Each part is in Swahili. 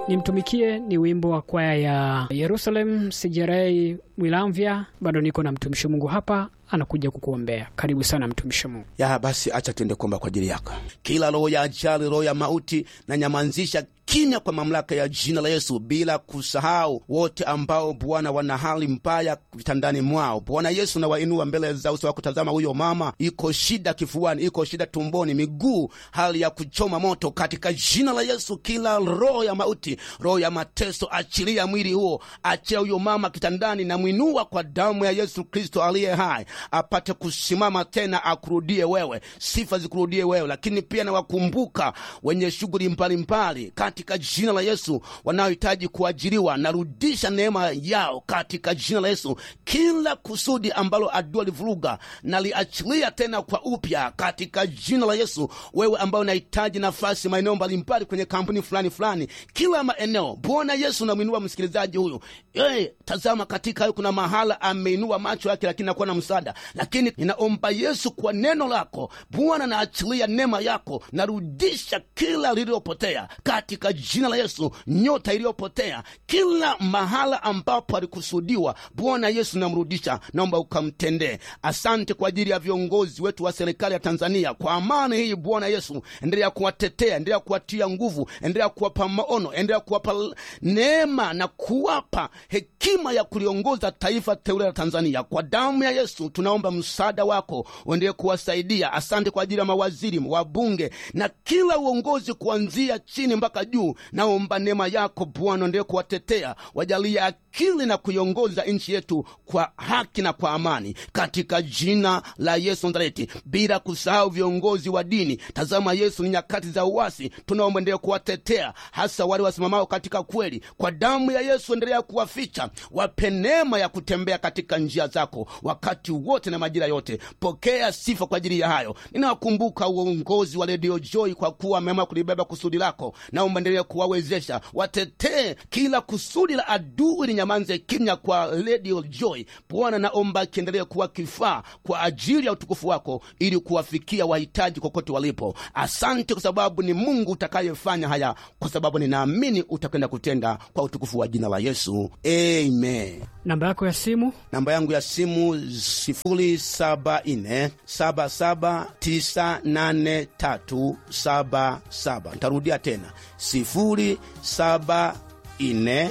Nimtumikie ni wimbo wa kwaya ya Yerusalem Sijerei Mwilamvya. Bado niko na mtumishi Mungu hapa anakuja kukuombea. Karibu sana mtumishi Mungu. ya basi, acha tuende kuomba kwa ajili yako. Kila roho ya ajali, roho ya mauti, na nyamanzisha kimya kwa mamlaka ya jina la Yesu, bila kusahau wote ambao Bwana wana hali mbaya vitandani mwao. Bwana Yesu, na wainua mbele za uso wako. Tazama huyo mama, iko shida kifuani, iko shida tumboni, miguu, hali ya kuchoma moto, katika jina la Yesu. Kila roho ya mauti, roho ya mateso, achilia mwili huo, achia huyo mama kitandani, na mwinua kwa damu ya Yesu Kristo aliye hai, apate kusimama tena, akurudie wewe, sifa zikurudie wewe. Lakini pia nawakumbuka wenye shughuli mbalimbali katika jina la Yesu, wanaohitaji kuajiriwa, narudisha neema yao katika jina la Yesu. Kila kusudi ambalo adui alivuruga, naliachilia tena kwa upya katika jina la Yesu. Wewe ambao unahitaji nafasi maeneo mbalimbali kwenye kampuni fulani fulani, kila maeneo, Bwana Yesu, namwinua msikilizaji huyu. Hey, tazama katika hayo kuna mahala ameinua macho yake, lakini nakuwa na msaada. Lakini ninaomba Yesu, kwa neno lako Bwana, naachilia neema yako, narudisha kila lililopotea katika jina la Yesu, nyota iliyopotea kila mahala ambapo alikusudiwa, Bwana Yesu namrudisha, naomba ukamtendee. Asante kwa ajili ya viongozi wetu wa serikali ya Tanzania, kwa amani hii Bwana Yesu, endelea kuwatetea, endelea kuwatia nguvu, endelea kuwapa maono, endelea kuwapa neema na kuwapa hekima ya kuliongoza taifa teule la Tanzania. Kwa damu ya Yesu tunaomba msaada wako uendelee kuwasaidia. Asante kwa ajili ya mawaziri, wabunge na kila uongozi kuanzia chini mpaka juu. Naomba neema yako Bwana endelee kuwatetea, wajalie akili na kuiongoza nchi yetu kwa haki na kwa amani, katika jina la Yesu Nazareti, bila kusahau viongozi wa dini. Tazama Yesu, ni nyakati za uasi, tunaomba endelee kuwatetea, hasa wale wasimamao katika kweli. Kwa damu ya Yesu endelea kuwaficha, wape neema ya kutembea katika njia zako wakati wote na majira yote. Pokea sifa kwa ajili ya hayo. Ninawakumbuka uongozi wa redio Joy kwa kuwa wameamua kulibeba kusudi lako, naomba endelee kuwawezesha, watetee kila kusudi la adui linyamanze kimya kwa redio Joy. Bwana, naomba akiendelee kuwa kifaa kwa ajili ya utukufu wako, ili kuwafikia wahitaji kokote walipo. Asante kwa sababu ni Mungu utakayefanya haya, kwa sababu ninaamini utakwenda kutenda kwa utukufu wa jina la Yesu, amen. Namba yako ya simu Namba yangu ya simu sifuri saba nne saba saba tisa nane tatu saba saba. Nitarudia tena sifuri saba nne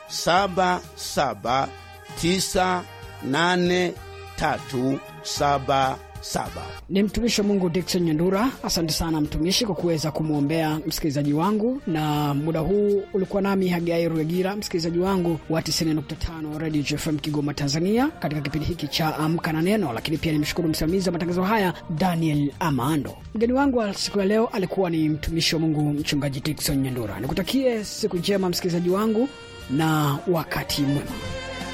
saba saba tisa nane tatu saba saba. ni mtumishi wa Mungu Dickson Nyandura. Asante sana mtumishi kwa kuweza kumwombea msikilizaji wangu, na muda huu ulikuwa nami Hagai Ruegira, msikilizaji wangu wa 90.5 Radio JFM Kigoma, Tanzania, katika kipindi hiki cha Amka na Neno. Lakini pia nimshukuru msimamizi wa matangazo haya Daniel Amando. Mgeni wangu wa siku ya leo alikuwa ni mtumishi wa Mungu Mchungaji Dickson Nyandura. Nikutakie siku njema msikilizaji wangu na wakati mwema.